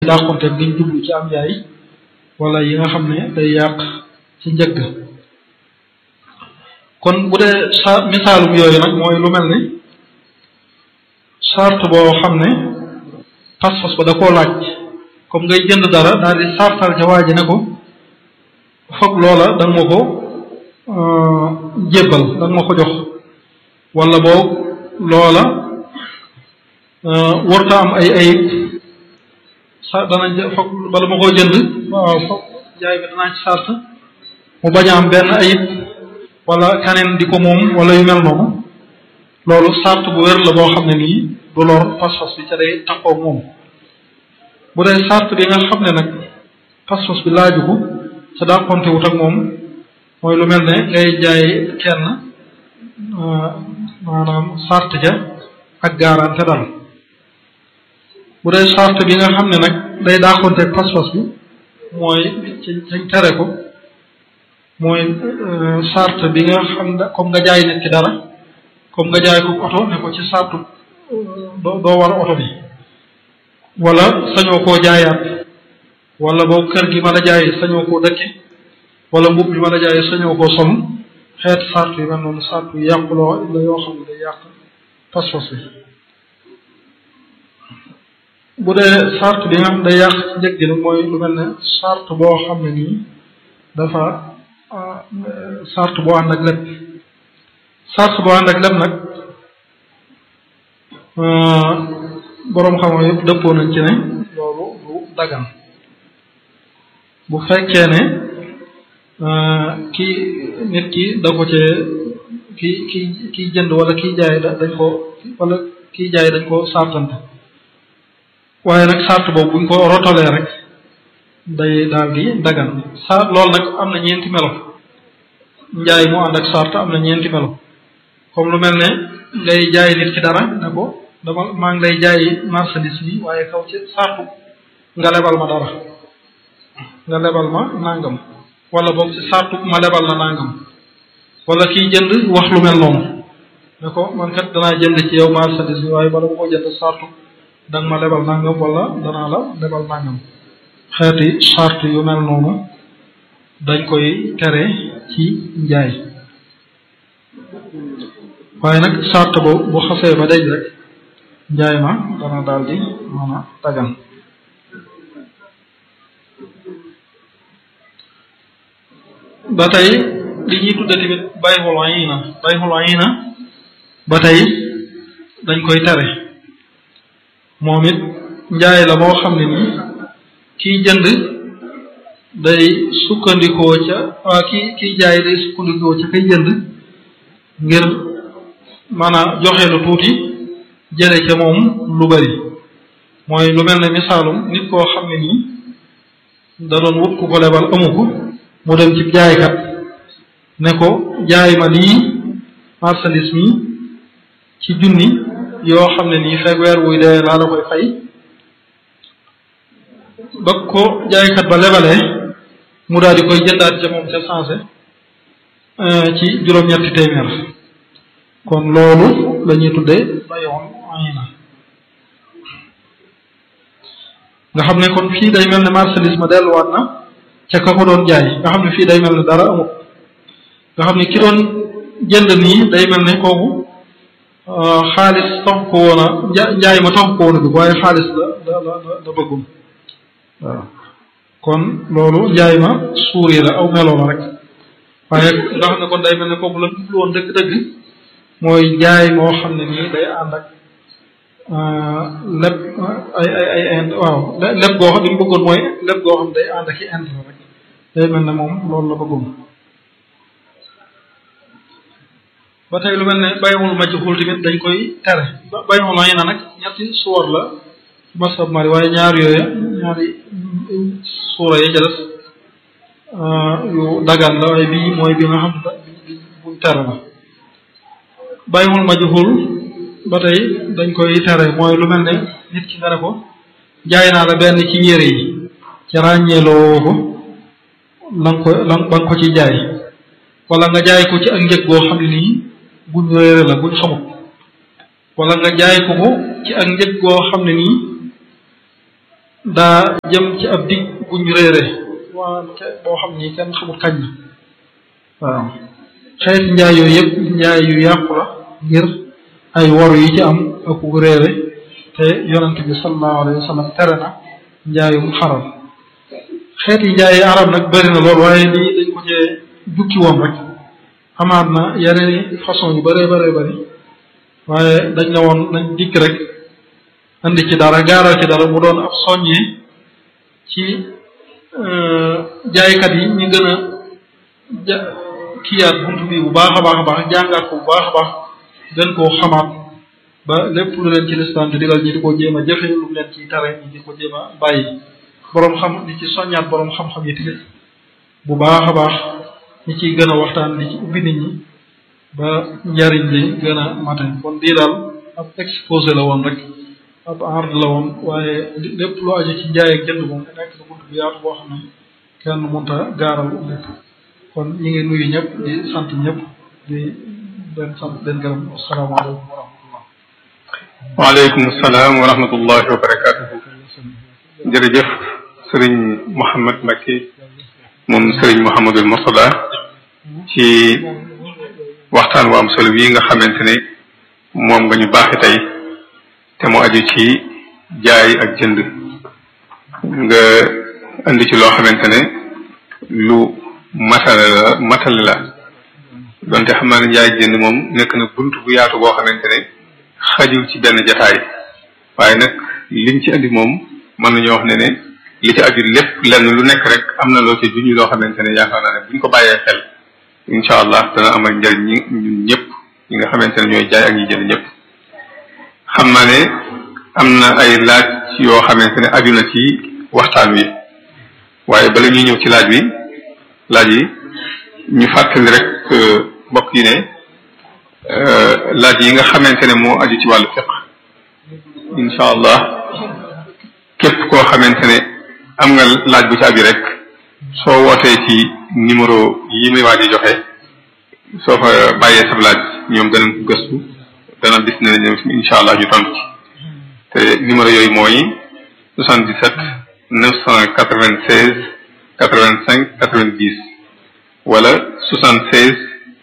dàqonteeg liñ jublu ci am njaay wala yi nga xam ne day yàq ci njëgg kon bu dee sa misaalum yooyu nag mooy lu mel ni charte boo xam ne pas-pas ba da koo laaj comme ngay jënd dara daal di sartal ca waa ji ne ko foog loola da nga ma ko jébbal da nga ma ko jox wala boog loola warta am ay ayib sa danañ foog bala ma koo jënd waaw foog jaay bi danaa ci sart mu bañ a am benn ayib wala kaneen di ko moom wala yu mel noonu loolu sart bu wér la boo xam ne nii du lor pas-pas bi ca day taxaw moom bu dee sart bi nga xam ne nag pas-pas bi laaju ko sa dàqonte wut ak moom mooy lu mel ne ngay jaay kenn maanaam sart ja ak garanté dal bu dee sart bi nga xam ne nag day dàqonte ak pas-pas bi mooy ci cañ tere ko mooy sart bi nga xam ne comme nga jaay nit ki dara comme nga jaay ko oto ne ko ci sartu doo doo war oto bi wala sañoo koo jaayaat wala boobu kër gi ma la jaay sañoo koo dëkke wala mbub bi ma la jaay sañoo koo sol xeet sart yi mel noonu sart yu yàquloo la yoo xam ne day yàq pas-pas bi bu dee sart bi nga xam day yàq ci njëg gi nag mooy lu mel ne sart boo xam ne nii dafa sart boo ànd ak lépp sart boo ànd ak lépp nag boroom xam-xam yëpp dëppoo nañ ci ne loolu du dagan bu fekkee ne kii nit ki da ko cee kii kii kiy jënd wala kiy jaay dañ ko wala kiy jaay dañ ko sartante waaye nag sart boobu buñ ko rotalee rek day daal di dagan sart loolu nag am na ñeenti melo njaay mu ànd ak sart am na ñeenti melo comme lu mel ne ngay jaay nit ki dara ne ko dama maa ngi lay jaay marchandise bi waaye kaw ci sartu nga lebal ma dara nga lebal ma nangam wala boog ci sartu ma lebal la nangam wala kiy jënd wax lu mel noonu ne ko man kat danaa jënd ci yow marchandise bi waaye bala ma ko jënd sartu danga ma lebal nangam wala danaa la lebal nangam xeeti sart yu mel noonu dañ koy tere ci njaay waaye nag sart bo bu xasee ba daj rek njaay ma dana daal di mën a dagan ba tey li ñuy tudde tamit bayxul ayina bayxul ayina ba tey dañ koy tere moom it njaay la moo xam ne nii kiy jënd day sukkandikoo ca waa ki kiy jaay day sukkandikoo ca kay jënd ngir mën a joxe lu tuuti jële ca moom lu bari mooy lu mel ne misaalum nit koo xam ne nii da doon wut ku ko lebal amu ko mu dem ci jaaykat ne ko jaay ma lii marchandise mi ci junni yoo xam ne nii fekk weer wuy dee laa la koy fay ba ko jaaykat ba lebalee mu daal di koy jëndaat ca moom ca sensé ci juróom-ñetti téeméer kon loolu la ñuy tuddee bayoon ayna nga xam ne kon fii day mel ne marchandise ma delluwaat na ca ka ko doon jaay nga xam ne fii day mel ne dara amut nga xam ne ki doon jënd nii day mel ne kooku xaalis tax ko woon a njaay ma tax ko woon a bi waaye xaalis la la la la bëggum waaw kon loolu njaay ma suuri la aw meloo la rek waaye nga xam ne kon day mel ne kooku la jublu woon dëgg-dëgg mooy njaay moo xam ne nii day ànd ak lépp ay ay ay ind waaw lépp goo xam li mu bëggoon mooy lépp goo xam day ànd ak i ind rek day mel ne moom loolu la bëggoon ba tey lu mel ne bayamul majhul tamit dañ koy tere bayamul ay na nag ñetti suwar la masab mari waaye ñaar yooya ñaari suura ya ca des yu dagan la waaye bii mooy bi nga xam ne buñ tere la bayamul majhul ba tey dañ koy tere mooy lu mel ne nit ki nga ne ko jaay naa la benn ci yére yi ci ràññeeloo ko la nga ko la ba nga ko ci jaay wala nga jaay ko ci ak njëg goo xam ne nii guñ réere la guñ xamut wala nga jaay ko ko ci ak njëg goo xam ne nii daa jëm ci ab dig bu ñu réere waa boo xam ni kenn xamul kañ la waaw xeeti njaay yooyu yëpp njaay yu yàqu la ngir ay wor yi ci am ak wu réere te yonent bi sallallahu alayhi wa sallam tere na njaayum xaram xeeti njaay yi arab nag bëri na lool waaye lii dañ ko cee jukki woon rek amaat na yeneen façon yu bëree bëree bëri waaye dañ ne woon nañ dikk rek andi ci dara gaaral ci dara mu doon ab soññee ci jaaykat yi ñu gën a ja kiyaat buntu bi bu baax a baax a baax jàngaat ko bu baax a baax gën koo xamaat ba lépp lu leen ci lislaam di digal ñi di ko jéem a jëfe lu leen ci tare ñi di ko jéem a bàyyi boroom xam di ci soññaat boroom xam-xam yi tamit bu baax a baax ñi ciy gën a waxtaan di ci ubbi nit ñi ba njariñ li gën a mate kon lii daal ab exposé la woon rek ab ard la woon waaye lépp lu aju ci njaay ak jënd moom nekk na bunt bu yaatu boo xam ne kenn mënta gaaral lépp kon ñi ngi nuyu ñëpp di sant ñëpp di leen sant leen gërëm asalaamaaleykum wa rahmatullah waaleykum salaam wa rahmatullahi wa barakatuhu jërëjëf sëriñ Mouhamed Mbacke moom sëriñ Mouhamadul Mourtada ci waxtaan wu am solo bii nga xamante ne moom nga ñu baaxi tey te mu aju ci jaay ak jënd nga indi ci loo xamante ne lu matale la matale la donte xam naa ne jaay ak jënd moom nekk na bunt bu yaatu boo xamante ne xajul ci benn jataay waaye nag liñ ci indi moom mën nañoo wax ne ne li ci aju lépp lenn lu nekk rek am na loo ci juñu loo xamante ne yaakaar naa ne buñ ko bàyyee xel incha allah dana amal njëriñ ñi ñun ñëpp ñi nga xamante ne ñooy jaay ak ñi jënd ñëpp xam naa ne am na ay laaj yoo xamante ne aju na ci waxtaan wi waaye bala ñuy ñëw ci laaj wi laaj yi ñu fàttali rek mbokk yi ne laaj yi nga xamante ne moo aju ci wàllu fiq incha allah képp koo xamante ne am nga laaj bu ci aju rek soo wootee ci numéro yi muy waaj a joxe soo fa bàyyee sa laaj ñoom danañ ko gëstu dana bis ne ñoom incha allah ñu tontu ci te numéro yooyu mooy 77 996 85 90 wala 76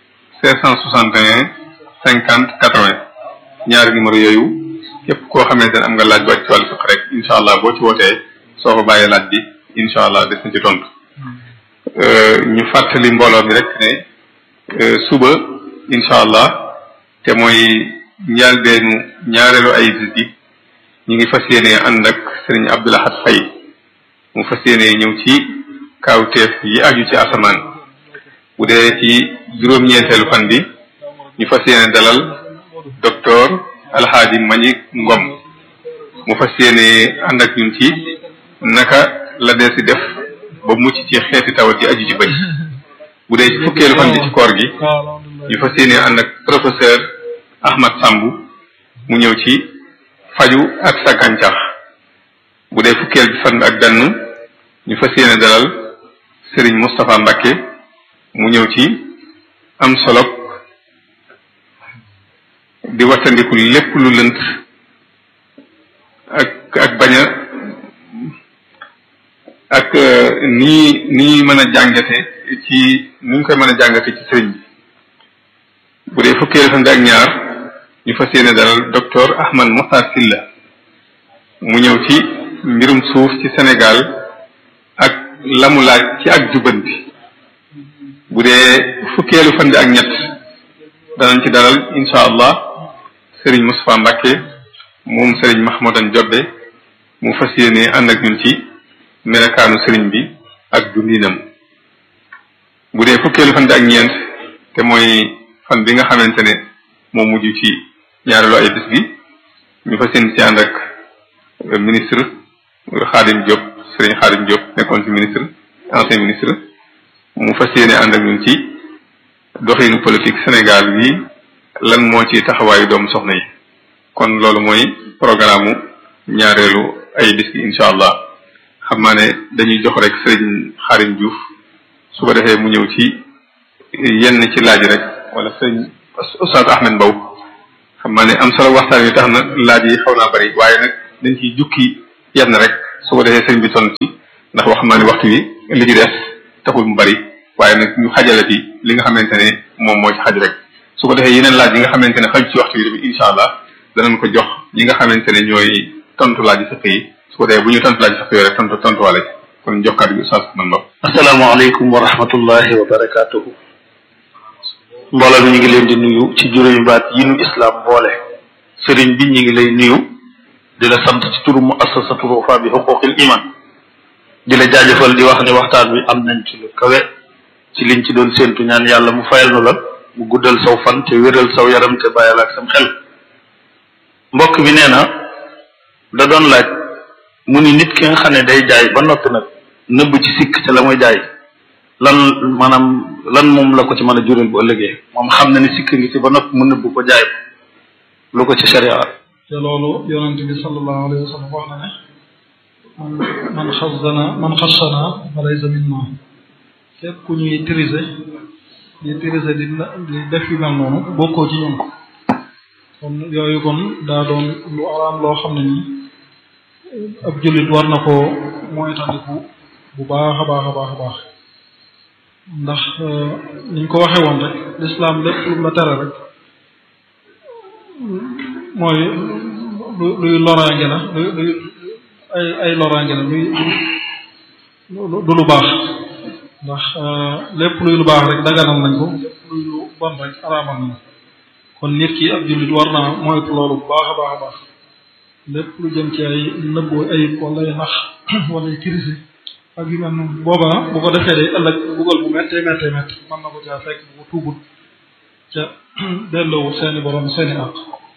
561 50 80 ñaari numéro yooyu képp koo xamante ne am nga laaj bu ci wàllu fiq rek incha allah boo ci wootee soo fa bàyyee laaj bi incha allah des na ci tontu ñu fàttali mbooloo mi rek ne suba incha allah te mooy njaalbeenu ñaareelu ay bis bi ñu ngi fas yéene ànd ak sëriñ Abdoulahat Fay mu fas yéene ñëw ci kaawteef yi aju ci asamaan bu dee ci juróom-ñeenteelu fan bi ñu fas yéene dalal docteur Alxaaji Mañik Ngom mu fas yéene ànd ak ñun ci naka la dee si def ba mucc ci xeeti tawat yi aju ci bëñ bu dee ci fukkeelu fan bi ci koor gi ñu fas yéene ànd ak professeur Ahmad Samb mu ñëw ci faju ak sa gàncax bu dee fukkeel bi fan bi ak benn ñu fas yéene dalal Serigne Moustapha Mbacke mu ñëw ci am solo di wattandiku lépp lu lënt ak ak bañ a ak nii nii mën a jàngate ci ni ñu koy mën a jàngate ci sëriñ bi bu dee fukkeelu fan bi ak ñaar ñu fas yéene dalal docteur Ahmad Mokhtar Silla mu ñëw ci mbirum suuf ci Sénégal ak lamu laaj ci ak jubanti bu dee fukkeelu fan bi ak ñett danañ ci dalal incha allah sëriñ Moustapha Mbacke moom sëriñ Mahmoudan Jobbe mu fas yéene ànd ak ñun ci melakaanu sëriñ bi ak dundinam bu dee fukkeelu fan bi ak ñeent te mooy fan bi nga xamante ne moo mujj ci ñaareelu ay bis gi ñu fas yéene ci ànd ak ministre Khadim Diop sëriñ Khadim Diop nekkoon ci ministre ancien ministre mu fas yéene ànd ak ñun ci doxinu politique Sénégal bi lan moo ci taxawaayu doomu soxna yi kon loolu mooy programme ñaareelu ay bis gi incha allah xam naa ne dañuy jox rek sëriñ Xarim Diouf su ko defee mu ñëw ci yenn ci laaj rek wala sëriñ Oustaz Ahmed Mbow xam naa ne am solo waxtaan wi tax na laaj yi xaw naa bari waaye nag dañ ciy jukki yenn rek su ko defee sëriñ bi toll ci ndax wax naa ne waxtu wi li ci des taxul mu bari waaye nag ñu xajale ci li nga xamante ne moom moo ci xaj rek su ko defee yeneen laaj yi nga xamante ne xaj ci waxtu wi tamit incha allah danañ ko jox ñi nga xamante ne ñooy tontu laaj fiq yi su ko defee bu ñu tontu laaj fiq yi rek tontu tontuwaale ci kon jox kàddu gi Oustaz man bopp. asalaamaaleykum wa rahmatullahi wa barakaatuhu. mbooloo mi ñu ngi leen di nuyu ci juróomi baat yi nu islam boole. sëriñ bi ñu ngi lay nuyu. di la sant ci turu muassasatu Wafa bi xuquqil iman. di la jaajëfal di wax ne waxtaan bi am nañ ci lu kawe. ci liñ ci doon séentu ñaan yàlla mu fayal nu la. mu guddal saw fan te wéral saw yaram te bàyyal ak sam xel. mbokk bi nee na. da doon laaj. mu ni nit ki nga xam ne day jaay ba noppi nag. nëbb ci sikk te la muy jaay lan maanaam lan moom la ko ci mën a jural bu ëllëgee moom xam na ni sikk ngi ci ba noppi mu nëbb ko jaay ko lu ko ci sharia te loolu yonente bi sallallahu alayhi wa sallam wax na ne man man xasdana man xasana fa laysa minna képp ku ñuy tirise di tirise di di def yu mel noonu bokkoo ci ñun kon yooyu kon daa doon lu araam loo xam ne nii ab jullit war na koo moytandiku bu baax a baax a baax a baax ndax niñ ko waxee woon rek lislaam lépp lu la tere rek mooy lu luy loraange la luy luy ay ay loraange la luy du lu baax ndax lépp luy lu baax rek daganal nañ ko lépp luy lu bon rek araamal nañ ko kon nit ki ab jullit war naa moytu loolu bu baax a baax a baax lépp lu jëm ci ay nëbbu ayib wala ay nax wala ay kirisi ak yu mel noonu booba bu ko defee day ëllëg buggal bu méttee méttee métt mën na ko caa fekk bu ko tuubut ca delloowut seeni borom seeni àq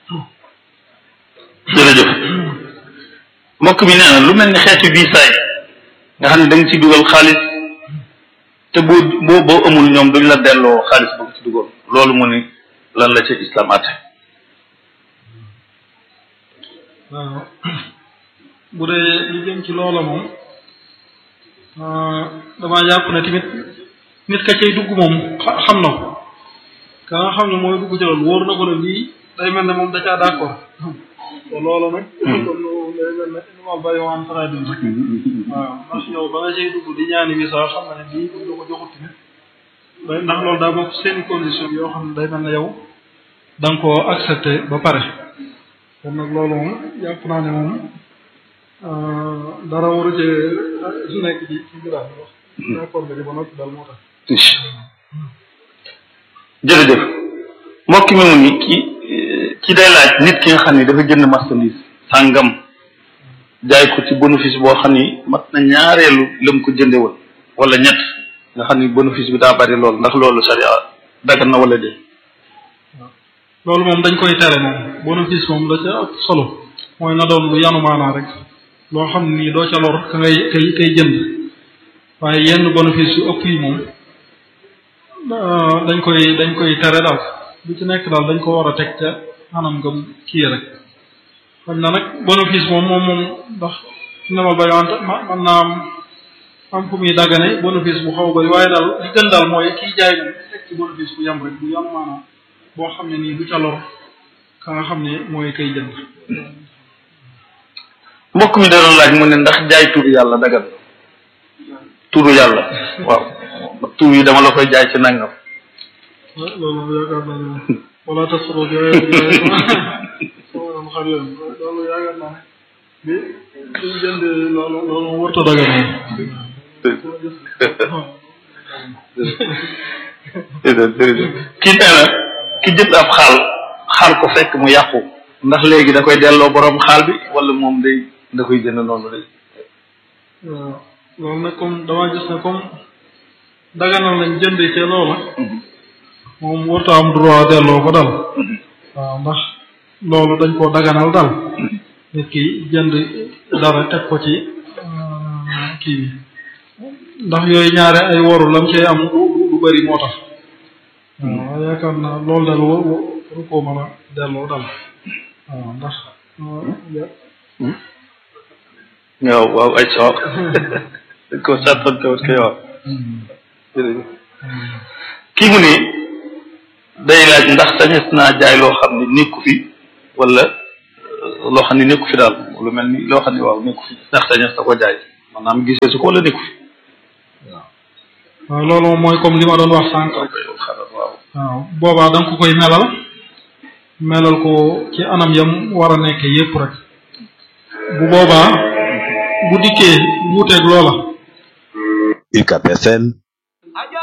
jërëjëf mbokk mi nee na lu mel ni xeetu visa yi nga xam ne da nga ci dugal xaalis te boo boo boo amul ñoom duñ la delloo xaalis ba nga ci dugal loolu mu ni lan la ci islam àtte waaw bu dee lu jëm ci loola moom damaa jàpp ne tamit nit ka cay dugg moom xam na ko ka nga xam ne mooy dugg ci loolu wóor na ko ne lii day mel ne moom da caa d'accord te loola nag kon day mel ne inmal bayu an taradin rek waaw ndax yow ba nga cay dugg di ñaani visa xam na ne lii buñ la ko joxut tamit day ndax loolu daa bokk seeni condition yoo xam ne day mel ne yow da nga koo accepté ba pare kon nag loolu moom jàpp naa ne moom dara waru ci nekk ci ci biir wax d'accord nga ci ba noppi daal moo tax jërëjëf mbokk mi mu ni ki ki day laaj nit ki nga xam ne dafa jënd marchandise sàngam jaay ko ci bénéfice boo xam ni mat na ñaareelu lam ko jënde woon wala ñett nga xam ni bénéfice bi daa bari lool ndax loolu sariya dagan na wala dee loolu moom dañ koy tere moom bénéfice moom da ca ëpp solo mooy na doon lu yanu maanaa rek loo xam ne nii doo ca lor ka ngay kay kay jënd waaye yenn bénéfice yu ëpp yi moom dañ koy dañ koy tere daal bu ci nekk daal dañ ko war a teg ca anam nga kii rek xam na nag bénéfice moom moom moom ndax nemal bayowante ma man naa am am fu muy daggane bénéfice bu xaw bari waaye daal li gën daal mooy kiy jaay moom teg ci bénéfice bu yam rek bu yanu maanaa boo xam ne nii du ca lor ka nga xam ne mooy kay jënd mbokk mi da doon laaj mu ne ndax jaay turu yàlla dagan turu yàlla waaw tur yi dama la koy jaay ci nangam loolu yaakaar naa ne wala tasoro bi sama xam yoon loolu yaakaar naa ne bi bi jënd loolu loolu warta dagan kii nee na ki jënd ab xaal xaal ko fekk mu yàqu ndax léegi da koy delloo borom xaal bi wala moom day da koy jënd noonu day waaw loolu nag comme damaa gis ne comme daganal nañ jënd ci loola moom warta am droit delloo ko dal waaw ndax loolu dañ koo daganal dal nit ki jënd dara teg ko ci kii bi ndax yooyu ñaare ay waru lam cee am du du bëri moo tax waaw yaakaar naa loolu dal waru koo mën a delloo dal waaw ndax waaw waaw ay soo ko sàttante wut kay waaw kii mu ne day laaj ndax sañes naa jaay loo xam ne nekku fi wala loo xam ne nekku fi daal lu mel ni loo xam ne waaw nekku fi ndaxte ñes da ko jaay maanaam gisee su ko wala nekku fi waaw loolu mooy comme li ma doon wax sànq rek waaw waaw boobaa da nga ko koy melal melal ko ci anam yam war a nekk yépp rek bu boobaa bu dikkee wuuteeg loola UCAB FM